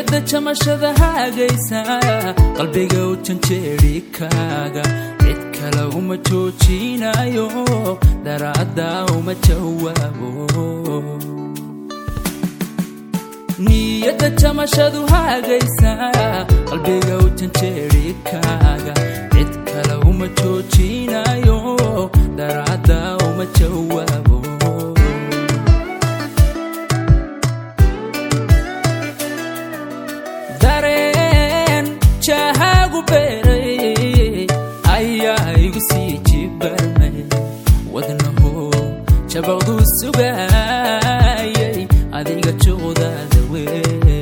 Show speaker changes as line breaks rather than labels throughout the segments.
niyadda jamashada haagaysa qalbiga u janjeeri kaaga cid kale uma joojinayo daraadda uma jawaabo niyadda jamashadu haagaysa qalbiga u janjeeri kaaga cid kale uma joojinayo daraadda uma jawaabo dareen jahaagu beeray ayaa igu sii jibarmay wadnaho jabaqdu sugaayay adiga juqdaada wey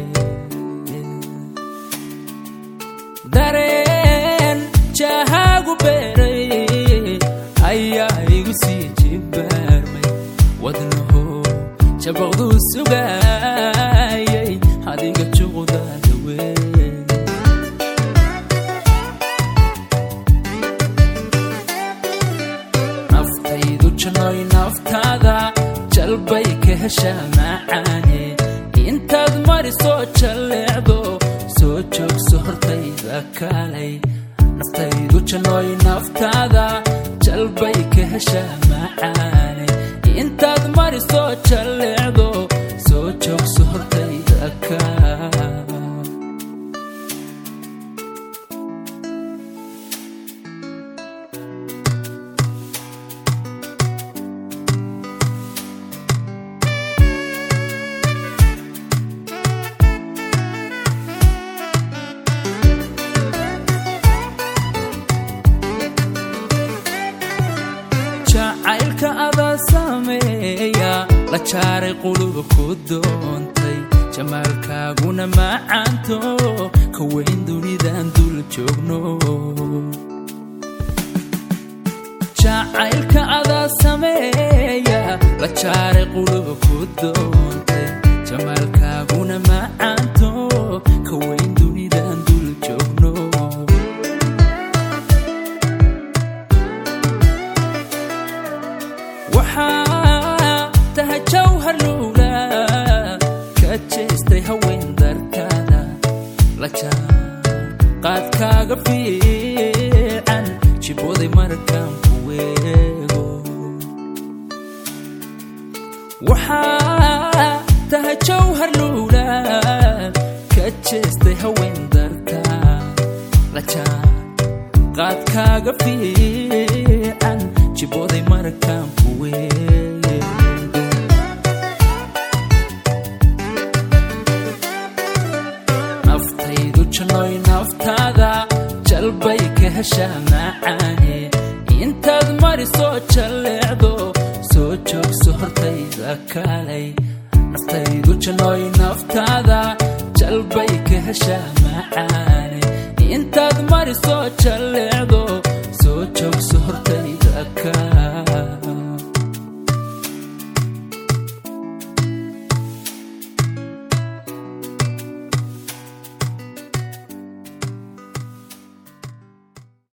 dareen jahaagu beeray ayaa igu sii jibarmay wadnaho jabaqdu sugaayay adiga juqdaada wey naftaydu janoy naftaada jalbay ka heshaa macaane intaad marisoo jalleecdo soo joogso hortayda kalay naftaydu janoy naftaada jalbay ka heshaa macaane intaad marisoo jalleecdo soo joogso hortayda kalay jacaylka adaa sameeya la jaaray quluba ku doontay jamaalkaaguna macaanto ka weyn dunidan dul joogno jacaylka adaa sameeya la jaaray quluba ku doontay jamaalkaaguna macaanto ka weyn dunidan dul joogno waxaa tahay jawhar luula ka jeestay haween dartaada la qaadkaaga fiican jibooday markaan ku weego waxaa tahay jawhar luula ka jeestay haween dartaa la qaadkaaga fiican jibooday markaan ku weego naftaydu janoy naftaada jalbay ka heshaa macaane intaad marisoo jalleecdo soo joogso hortayda kalay naftaydu janoy naftaada jalbay ka heshaa macaane intaad marisoo jalleecdo